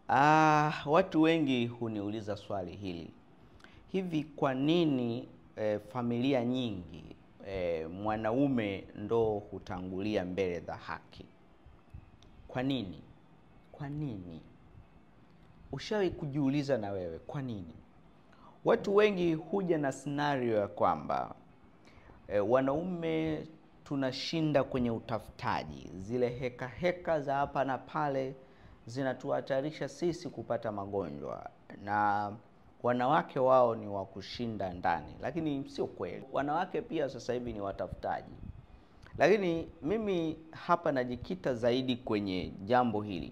Ah, watu wengi huniuliza swali hili. Hivi kwa nini eh, familia nyingi eh, mwanaume ndo hutangulia mbele za haki? Kwa nini? Kwa nini? Ushawahi kujiuliza na wewe kwa nini? Watu wengi huja na scenario ya kwamba eh, wanaume tunashinda kwenye utafutaji, zile heka heka za hapa na pale zinatuhatarisha sisi kupata magonjwa, na wanawake wao ni wa kushinda ndani, lakini sio kweli. Wanawake pia sasa hivi ni watafutaji, lakini mimi hapa najikita zaidi kwenye jambo hili.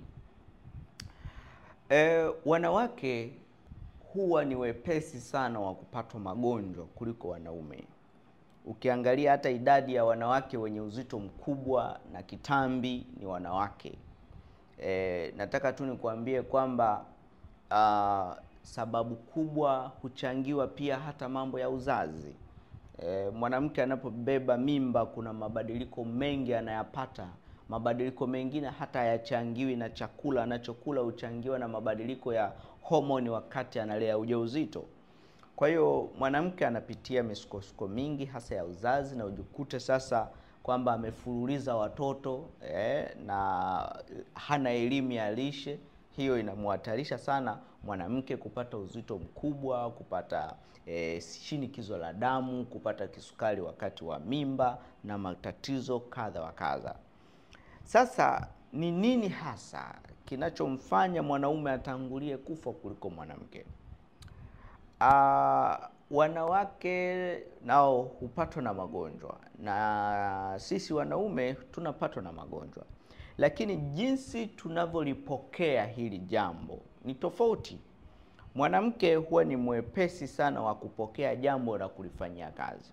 E, wanawake huwa ni wepesi sana wa kupatwa magonjwa kuliko wanaume. Ukiangalia hata idadi ya wanawake wenye uzito mkubwa na kitambi ni wanawake. E, nataka tu nikuambie kwamba ah, sababu kubwa huchangiwa pia hata mambo ya uzazi. E, mwanamke anapobeba mimba kuna mabadiliko mengi anayapata. Mabadiliko mengine hata hayachangiwi na chakula anachokula, huchangiwa na mabadiliko ya homoni wakati analea ujauzito. Kwa hiyo mwanamke anapitia misukosuko mingi hasa ya uzazi, na ujikute sasa kwamba amefululiza watoto eh, na hana elimu ya lishe. Hiyo inamhatarisha sana mwanamke kupata uzito mkubwa, kupata eh, shinikizo la damu, kupata kisukari wakati wa mimba na matatizo kadha wa kadha. Sasa ni nini hasa kinachomfanya mwanaume atangulie kufa kuliko mwanamke? Ah, wanawake nao hupatwa na magonjwa na sisi wanaume tunapatwa na magonjwa, lakini jinsi tunavyolipokea hili jambo ni tofauti. Mwanamke huwa ni mwepesi sana wa kupokea jambo na kulifanyia kazi,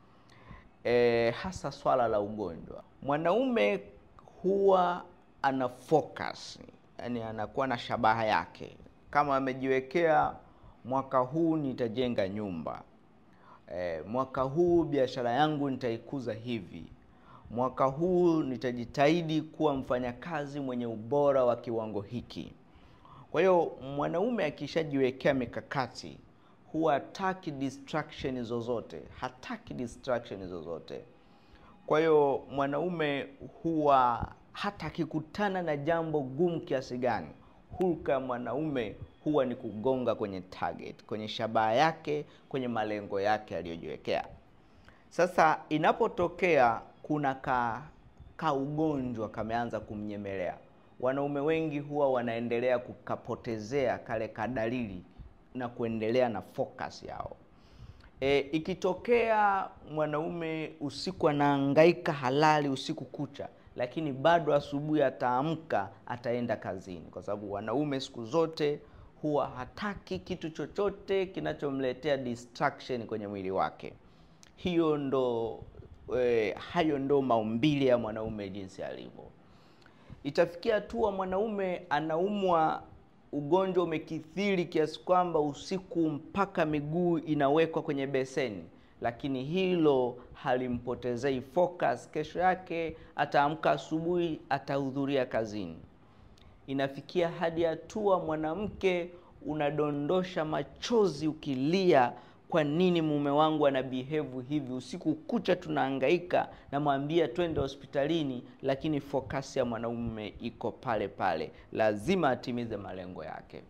e, hasa swala la ugonjwa. Mwanaume huwa ana focus, yani anakuwa na shabaha yake, kama amejiwekea mwaka huu nitajenga nyumba e, mwaka huu biashara yangu nitaikuza hivi, mwaka huu nitajitahidi kuwa mfanyakazi mwenye ubora wa kiwango hiki. Kwa hiyo mwanaume akishajiwekea mikakati huwa hataki distraction zozote, hataki distraction zozote. Kwa hiyo mwanaume huwa hata akikutana na jambo gumu kiasi gani, hulka ya mwanaume huwa ni kugonga kwenye target, kwenye shabaha yake, kwenye malengo yake aliyojiwekea. Sasa inapotokea kuna ka, ka ugonjwa kameanza kumnyemelea, wanaume wengi huwa wanaendelea kukapotezea kale kadalili na kuendelea na focus yao. E, ikitokea mwanaume usiku anahangaika halali usiku kucha, lakini bado asubuhi ataamka ataenda kazini, kwa sababu wanaume siku zote huwa hataki kitu chochote kinachomletea distraction kwenye mwili wake. Hiyo ndo e, hayo ndo maumbile ya mwanaume jinsi alivyo. Itafikia hatua mwanaume anaumwa ugonjwa umekithiri kiasi kwamba usiku mpaka miguu inawekwa kwenye beseni, lakini hilo halimpotezei focus. Kesho yake ataamka asubuhi, atahudhuria kazini. Inafikia hadi hatua mwanamke unadondosha machozi ukilia, kwa nini mume wangu ana behave hivi? Usiku kucha tunahangaika, namwambia twende hospitalini, lakini fokasi ya mwanaume iko pale pale, lazima atimize malengo yake.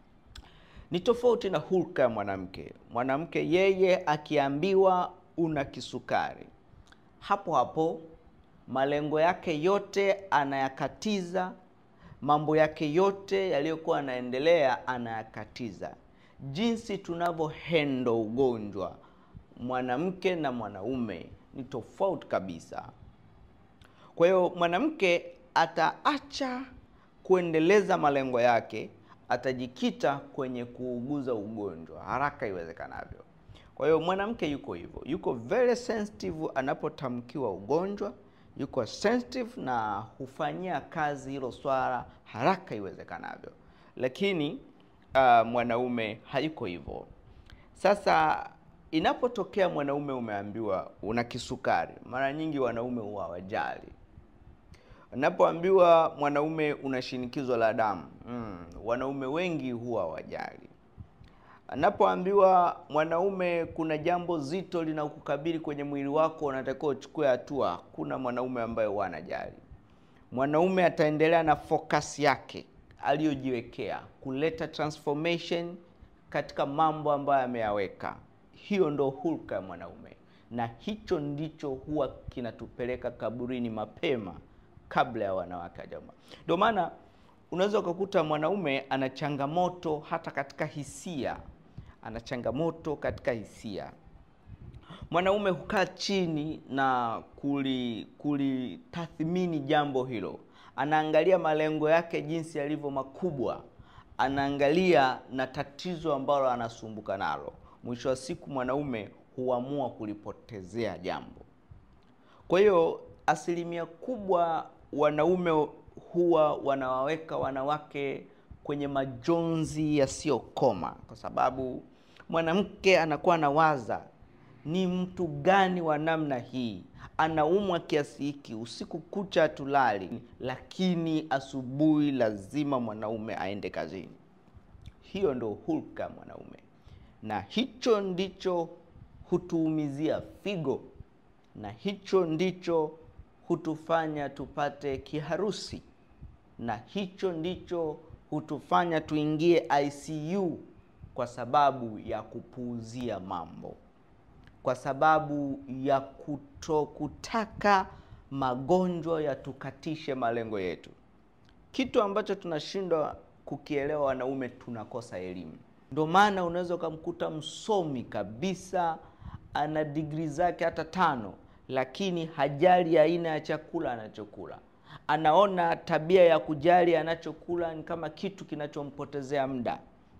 Ni tofauti na hulka ya mwanamke. Mwanamke yeye akiambiwa una kisukari, hapo hapo malengo yake yote anayakatiza mambo yake yote yaliyokuwa anaendelea anayakatiza. Jinsi tunavyo hendo ugonjwa mwanamke na mwanaume ni tofauti kabisa. Kwa hiyo mwanamke ataacha kuendeleza malengo yake, atajikita kwenye kuuguza ugonjwa haraka iwezekanavyo. Kwa hiyo mwanamke yuko hivyo, yuko very sensitive anapotamkiwa ugonjwa yuko sensitive na hufanyia kazi hilo swala haraka iwezekanavyo, lakini uh, mwanaume hayuko hivyo. Sasa inapotokea mwanaume umeambiwa una kisukari, mara nyingi wanaume huwa hawajali Napoambiwa mwanaume una shinikizo la damu mm, wanaume wengi huwa wajali. Anapoambiwa mwanaume kuna jambo zito linakukabili kwenye mwili wako, unatakiwa uchukue hatua, kuna mwanaume ambaye huwa anajali. Mwanaume ataendelea na focus yake aliyojiwekea kuleta transformation katika mambo ambayo ameyaweka. Hiyo ndo hulka ya mwanaume, na hicho ndicho huwa kinatupeleka kaburini mapema kabla ya wanawake wajamba. Ndio maana unaweza ukakuta mwanaume ana changamoto hata katika hisia, ana changamoto katika hisia. Mwanaume hukaa chini na kuli kulitathmini jambo hilo, anaangalia malengo yake jinsi yalivyo makubwa, anaangalia na tatizo ambalo anasumbuka nalo. Mwisho wa siku mwanaume huamua kulipotezea jambo. Kwa hiyo asilimia kubwa wanaume huwa wanawaweka wanawake kwenye majonzi yasiyokoma, kwa sababu mwanamke anakuwa anawaza ni mtu gani wa namna hii anaumwa kiasi hiki, usiku kucha hatulali, lakini asubuhi lazima mwanaume aende kazini. Hiyo ndo hulka mwanaume, na hicho ndicho hutuumizia figo, na hicho ndicho hutufanya tupate kiharusi, na hicho ndicho hutufanya tuingie ICU kwa sababu ya kupuuzia mambo, kwa sababu ya kutokutaka magonjwa yatukatishe malengo yetu, kitu ambacho tunashindwa kukielewa wanaume, tunakosa elimu. Ndio maana unaweza ukamkuta msomi kabisa, ana digrii zake hata tano, lakini hajali aina ya chakula anachokula. Anaona tabia ya kujali anachokula ni kama kitu kinachompotezea muda.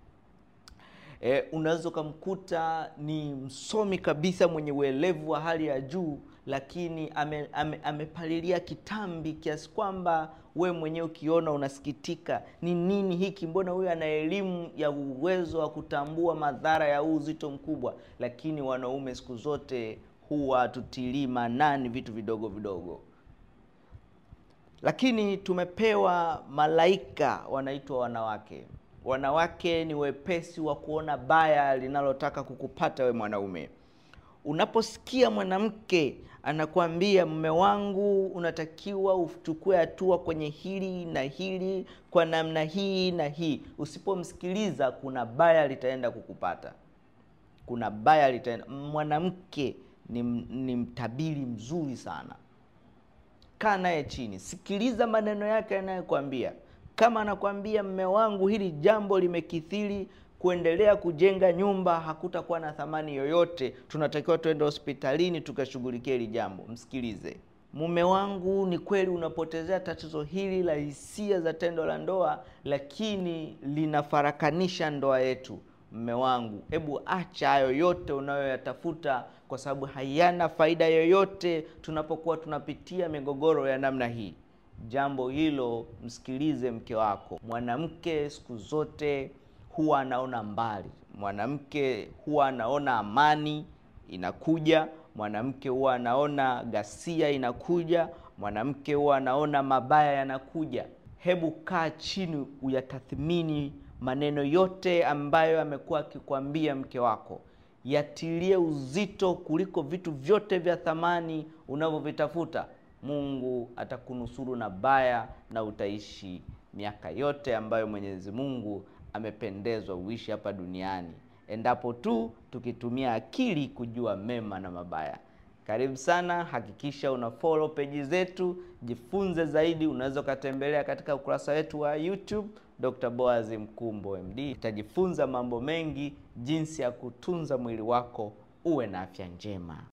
E, unaweza ukamkuta ni msomi kabisa mwenye uelevu wa hali ya juu, lakini ame, ame, amepalilia kitambi kiasi kwamba we mwenyewe ukiona unasikitika, ni nini hiki? Mbona huyu ana elimu ya uwezo wa kutambua madhara ya huu uzito mkubwa? Lakini wanaume siku zote huwa tutilii maanani vitu vidogo vidogo, lakini tumepewa malaika wanaitwa wanawake. Wanawake ni wepesi wa kuona baya linalotaka kukupata we mwanaume. Unaposikia mwanamke anakuambia mume wangu, unatakiwa uchukue hatua kwenye hili na hili kwa namna hii na hii, usipomsikiliza kuna baya litaenda kukupata, kuna baya litaenda. Mwanamke ni, ni mtabiri mzuri sana. Kaa naye chini, sikiliza maneno yake anayokwambia. Kama anakwambia mme wangu, hili jambo limekithiri, kuendelea kujenga nyumba hakutakuwa na thamani yoyote, tunatakiwa tuende hospitalini tukashughulikia hili jambo, msikilize. Mume wangu, ni kweli unapotezea tatizo hili la hisia za tendo la ndoa, lakini linafarakanisha ndoa yetu. Mme wangu, hebu acha hayo yote unayoyatafuta, kwa sababu hayana faida yoyote tunapokuwa tunapitia migogoro ya namna hii. Jambo hilo msikilize mke wako. Mwanamke siku zote huwa anaona mbali, mwanamke huwa anaona amani inakuja, mwanamke huwa anaona ghasia inakuja, mwanamke huwa anaona mabaya yanakuja. Hebu kaa chini uyatathmini maneno yote ambayo amekuwa akikwambia mke wako, yatilie uzito kuliko vitu vyote vya thamani unavyovitafuta. Mungu atakunusuru na baya na utaishi miaka yote ambayo Mwenyezi Mungu amependezwa uishi hapa duniani, endapo tu tukitumia akili kujua mema na mabaya. Karibu sana, hakikisha una follow peji zetu, jifunze zaidi. Unaweza ukatembelea katika ukurasa wetu wa YouTube Dr. Boaz Mkumbo MD. Utajifunza mambo mengi, jinsi ya kutunza mwili wako uwe na afya njema.